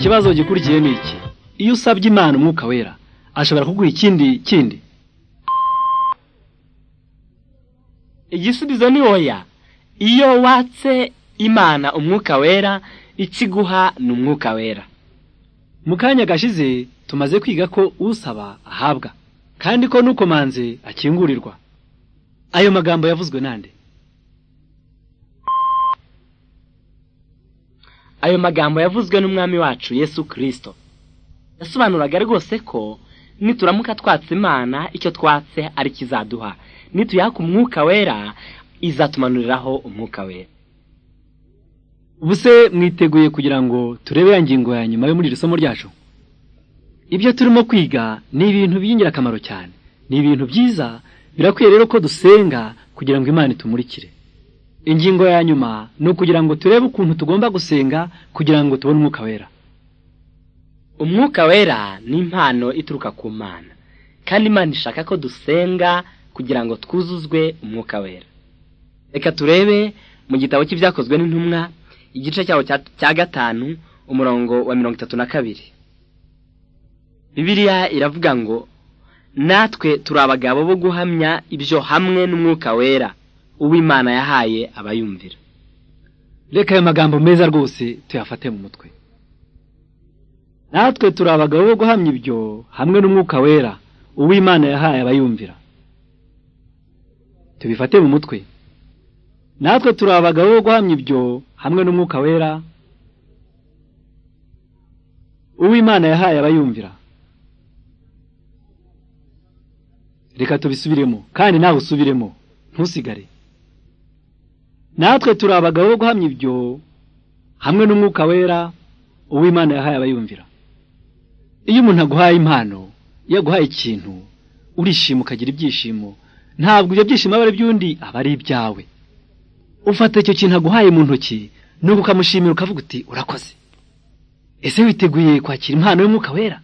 ikibazo gikurikiye ni iki iyo usabye imana umwuka wera ashobora kuguha ikindi kindi igisubizo ni oya iyo watse imana umwuka wera ikiguha ni umwuka wera mu kanya gashize tumaze kwiga ko usaba ahabwa kandi ko n'ukomanze akingurirwa ayo magambo yavuzwe nande ayo magambo yavuzwe n'umwami wacu yesu kirisito yasobanuraga rwose ko nituramuka twatse imana icyo twatse ari kizaduha nituyaka umwuka wera izatumanuriraho umwuka wera ubuse mwiteguye kugira ngo turebe ya ngingo ya nyuma yo muri iri somo ryacu ibyo turimo kwiga ni ibintu by'ingirakamaro cyane ni ibintu byiza birakwiye rero ko dusenga kugira ngo imana itumurikire ingingo ya nyuma ni ukugira ngo turebe ukuntu tugomba gusenga kugira ngo tubone umwuka wera umwuka wera ni impano ituruka ku mana kandi imana ishaka ko dusenga kugira ngo twuzuzwe umwuka wera reka turebe mu gitabo cy'ibyakozwe n'intumwa igice cyaho cya- cya gatanu umurongo wa mirongo itatu na kabiri bibiliya iravuga ngo natwe turi abagabo bo guhamya ibyo hamwe n'umwuka wera uw'imana yahaye abayumvira reka ayo magambo meza rwose tuyafate mu mutwe natwe turi abagabo bo guhamya ibyo hamwe n'umwuka wera uw'imana yahaye abayumvira tubifate mu mutwe natwe turi abagabo bo guhamya ibyo hamwe n'umwuka wera uw'imana yahaye abayumvira reka tubisubiremo kandi nawe usubiremo ntusigare natwe turi abagabo bo guhamya ibyo hamwe n'umwuka wera uw'imana yahaye abayumvira iyo umuntu aguhaye impano iyo aguhaye ikintu urishima ukagira ibyishimo ntabwo ibyo byishimo aba ari iby'undi aba ari ibyawe ufata icyo kintu aguhaye mu ntoki nuko ukamushimira ukavuga uti urakoze ese witeguye kwakira impano y'umwuka wera